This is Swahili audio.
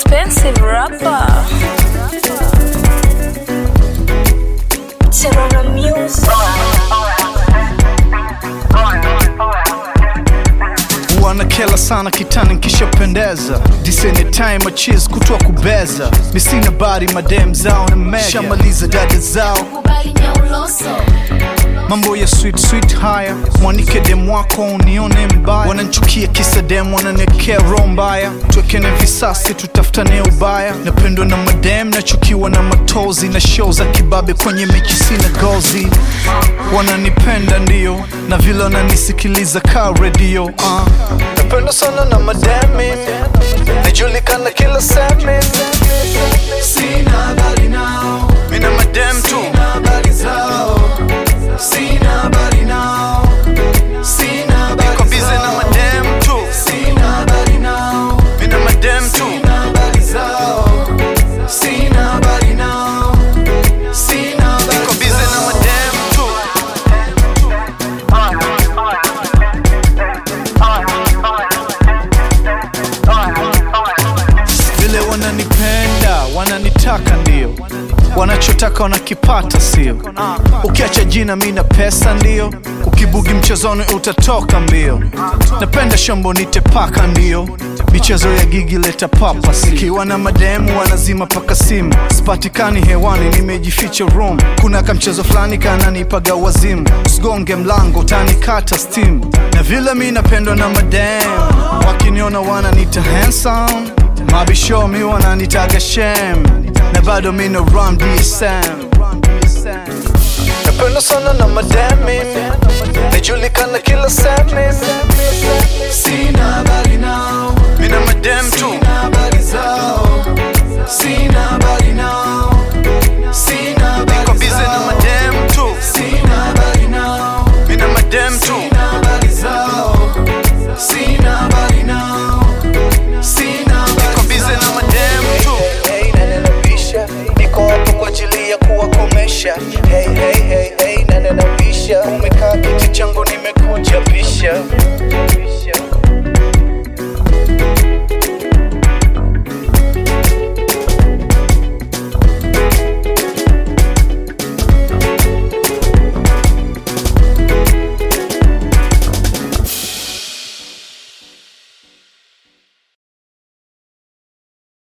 expensive rapper. Terror music. wanakela sana kitani nkishapendeza diseni time achis kutoa kubeza misina bari madem zao na mega shamaliza dada zao Kubali nyauloso. mambo ya sweet sweet haya mwanike dem wako unione mbaya wananchukia kisa dem wananekea roho mbaya tuwekene visasi tutafutane ubaya napendwa na madem nachukiwa na matozi na show za kibabe kwenye mechi sina gozi wananipenda ndio na vile wananisikiliza ka redio uh. napendwa sana na madem mimi najulikana kila sehemu sina habari nao mina madem tu sina habari zao Sina habari nao Sina habari Niko busy na madem tu Sina habari nao Mina madem tu Sina habari zao Sina habari nao Sina habari Niko busy na madem tu vile wananipenda wananitaka ndio wanachotaka wanakipata sio ukiacha jina mi na pesa ndio ukibugi mchezoni utatoka mbio napenda shombo nitepaka ndio michezo ya gigi leta papa ikiwa na mademu wanazima paka simu sipatikani hewani nimejificha room kuna kamchezo fulani kananipaga wazimu usigonge mlango utanikata steam na vile mi napendwa na mademu wakiniona wananita handsome mabisho mi wananitaga shem na bado mi na run dsm napenda sana na mademi najulikana kila sehemu sina habari nao mi na madem tu sina habari zao sina habari nao sina habari niko busy na madem tu sina habari nao mi na madem tu sina habari zao sina habari nao sina habari niko busy na madem tu hey, nane napisha niko hapo kwa ajili ya kuwakomesha hey, hey, hey, hey, nane napisha